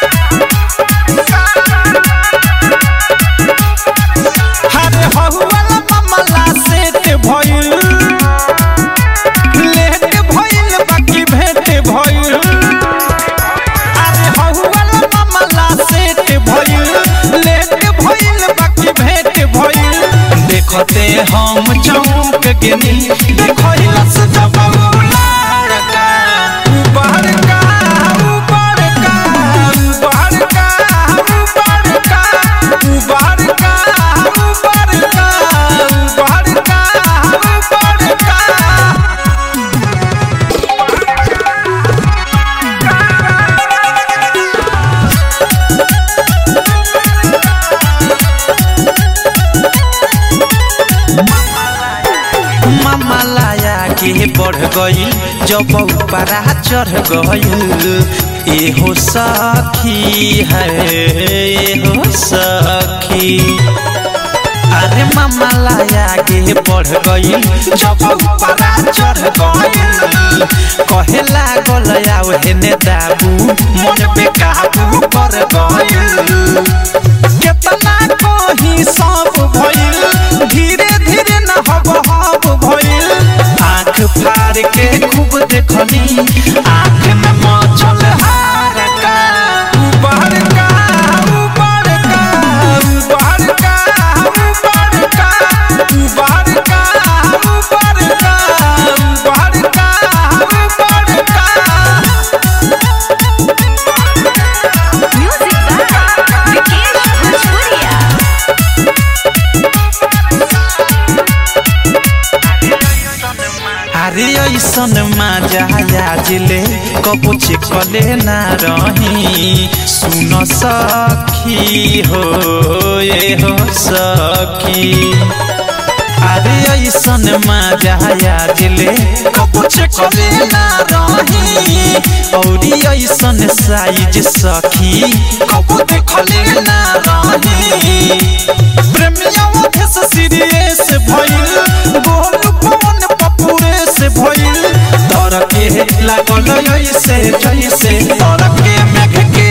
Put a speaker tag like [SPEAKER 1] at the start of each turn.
[SPEAKER 1] हरे हहुआला मामला सेट भइल लेट भइल बाकी भेट भइल अरे हहुआला मामला सेट भइल लेट भइल बाकी भेट भइल देखते हम चौक गेनी देखइला से जब लड़का बड़का बड़का बड़का बड़का बड़का बड़का बड़का बड़का मामा लाया के बढ़ गई जब ऊपरा चढ़ गई एहो सखी है एहो सखी अरे मामा लाया के बढ़ गई जब ऊपरा चढ़ गई कहे लागल आओ हेने दाबू मन पे काबू कर गई केतना कही सब भइल धीरे धीरे न हब हब भइल आँख फाड़ के खूब देखनी आँख में मचल हारका बड़का बड़का बड़का बड़का बड़का बड़का बड़का बड़का
[SPEAKER 2] Music by Vikesh Bhojpuria.
[SPEAKER 1] अरे ऐसन माजा याजले कबो चिकले ना रही सुन सखी हो ए हो सखी अरे ऐसन माजा याजले कबो चिकले ना रही औरी ऐसन साइज सखी कबो देखले ना रही प्रेमिया से सीरियस भइल गोल फोन पपुरे से भइल तर के लागल ऐसे जैसे तर के मेघ के